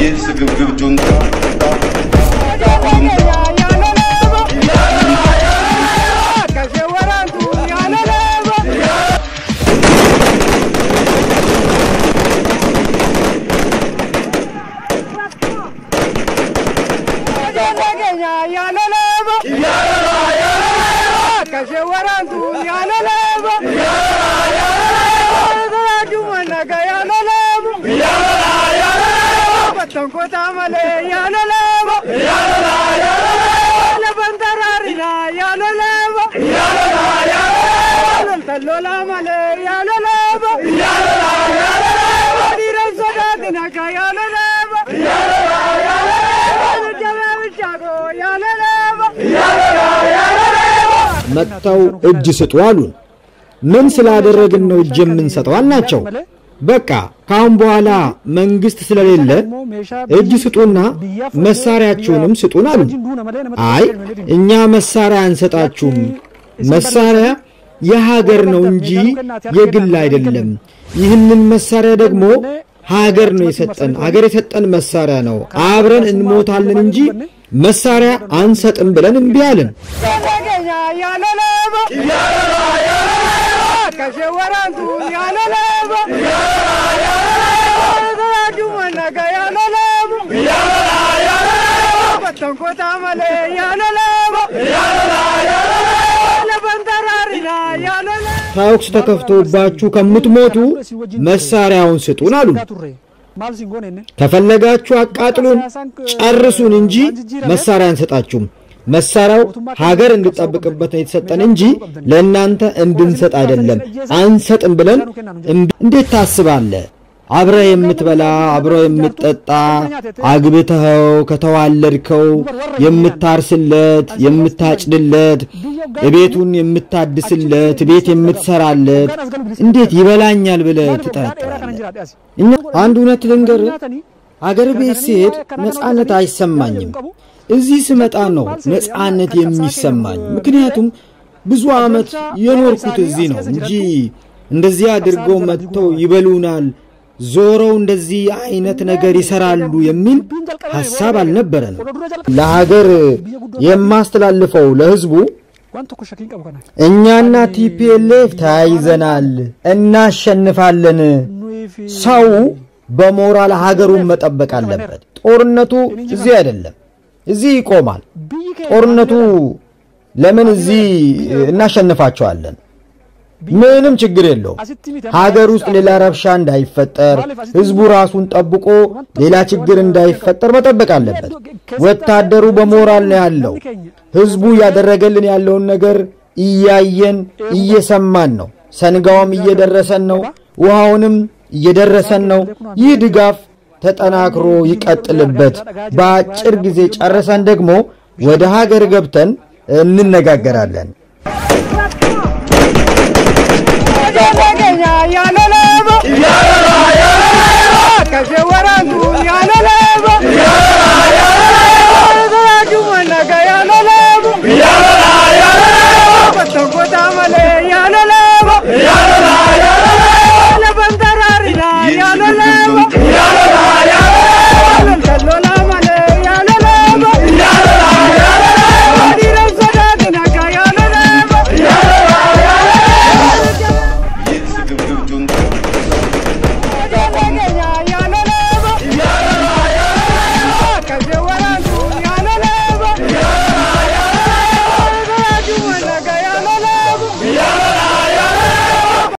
ይህ ስግብግብ ጁንታ መጥተው እጅ ስጡ አሉን። ምን ስላደረግን ነው እጅ የምንሰጠው አልናቸው። በቃ ካሁን በኋላ መንግስት ስለሌለ እጅ ስጡና መሳሪያችሁንም ስጡን አሉ። አይ እኛ መሳሪያ አንሰጣችሁም፣ መሳሪያ የሀገር ነው እንጂ የግል አይደለም። ይህንን መሳሪያ ደግሞ ሀገር ነው የሰጠን፣ ሀገር የሰጠን መሳሪያ ነው። አብረን እንሞታለን እንጂ መሳሪያ አንሰጥም ብለን እምቢ አልን። ተኩስ ተከፍቶባችሁ ከምትሞቱ መሳሪያውን ስጡን አሉ። ከፈለጋችሁ አቃጥሉን፣ ጨርሱን እንጂ መሳሪያ አንሰጣችሁም። መሳሪያው ሀገር እንድጠብቅበት ነው የተሰጠን እንጂ ለእናንተ እንድንሰጥ አይደለም። አንሰጥም ብለን እንዴት ታስባለህ? አብረ የምትበላ አብረ የምትጠጣ አግብተኸው ከተዋለድከው የምታርስለት የምታጭድለት ቤቱን የምታድስለት ቤት የምትሰራለት እንዴት ይበላኛል ብለህ ትጠረጥራለህ? እኛ አንድ እውነት ልንገር፣ አገር ቤት ሲሄድ ነፃነት አይሰማኝም። እዚህ ስመጣ ነው ነፃነት የሚሰማኝ። ምክንያቱም ብዙ ዓመት የኖርኩት እዚህ ነው እንጂ እንደዚህ አድርገው መጥተው ይበሉናል ዞረው እንደዚህ አይነት ነገር ይሰራሉ የሚል ሐሳብ አልነበረን። ለሀገር የማስተላልፈው ለሕዝቡ እኛና ቲፒኤልኤፍ ተያይዘናል፣ እናሸንፋለን። ሰው በሞራል ሀገሩን መጠበቅ አለበት። ጦርነቱ እዚህ አይደለም፣ እዚህ ይቆማል። ጦርነቱ ለምን እዚህ እናሸንፋቸዋለን? ምንም ችግር የለውም። ሀገር ውስጥ ሌላ ረብሻ እንዳይፈጠር ህዝቡ ራሱን ጠብቆ ሌላ ችግር እንዳይፈጠር መጠበቅ አለበት። ወታደሩ በሞራል ነው ያለው። ህዝቡ እያደረገልን ያለውን ነገር እያየን እየሰማን ነው። ሰንጋውም እየደረሰን ነው። ውሃውንም እየደረሰን ነው። ይህ ድጋፍ ተጠናክሮ ይቀጥልበት። በአጭር ጊዜ ጨርሰን ደግሞ ወደ ሀገር ገብተን እንነጋገራለን። Kashe warantu